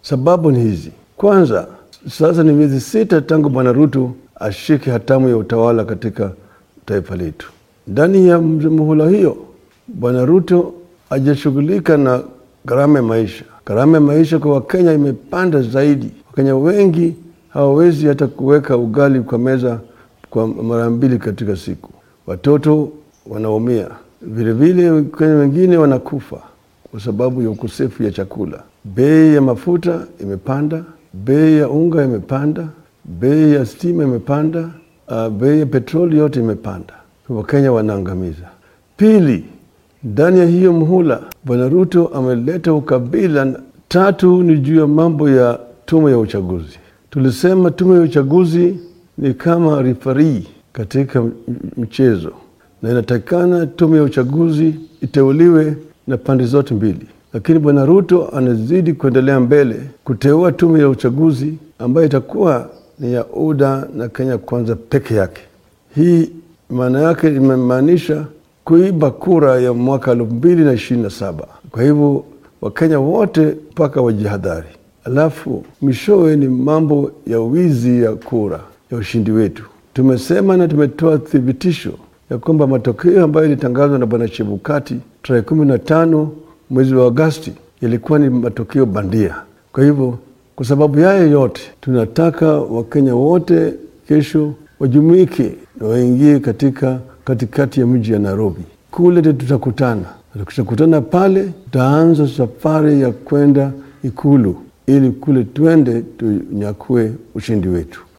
Sababu ni hizi. Kwanza, sasa ni miezi sita tangu Bwana Ruto ashike hatamu ya utawala katika taifa letu. Ndani ya muhula hiyo, Bwana Ruto hajashughulika na gharama ya maisha. Gharama ya maisha kwa Wakenya imepanda zaidi. Wakenya wengi hawawezi hata kuweka ugali kwa meza kwa mara mbili katika siku. Watoto wanaumia, vilevile Wakenya wengine wanakufa kwa sababu ya ukosefu ya chakula. Bei ya mafuta imepanda, bei ya unga imepanda, bei ya stima imepanda, uh, bei ya petroli yote imepanda. Wakenya wanaangamiza. Pili, ndani ya hiyo mhula Bwana Ruto ameleta ukabila. Tatu ni juu ya mambo ya tume ya uchaguzi. Tulisema tume ya uchaguzi ni kama rifari katika mchezo, na inatakikana tume ya uchaguzi iteuliwe na pande zote mbili, lakini Bwana Ruto anazidi kuendelea mbele kuteua tume ya uchaguzi ambayo itakuwa ni ya UDA na Kenya Kwanza peke yake. Hii maana yake imemaanisha kuiba kura ya mwaka elfu mbili na ishirini na saba. Kwa hivyo Wakenya wote mpaka wajihadhari. Alafu mwishowe ni mambo ya wizi ya kura ya ushindi wetu. Tumesema na tumetoa thibitisho ya kwamba matokeo ambayo ilitangazwa na Bwana Chebukati tarehe kumi na tano mwezi wa Agosti yalikuwa ni matokeo bandia. Kwa hivyo kwa sababu yayo yote, tunataka Wakenya wote kesho wajumuike na waingie katika katikati ya mji ya Nairobi. Kule tutakutana, tukishakutana pale, tutaanza safari ya kwenda Ikulu ili kule twende tunyakue ushindi wetu.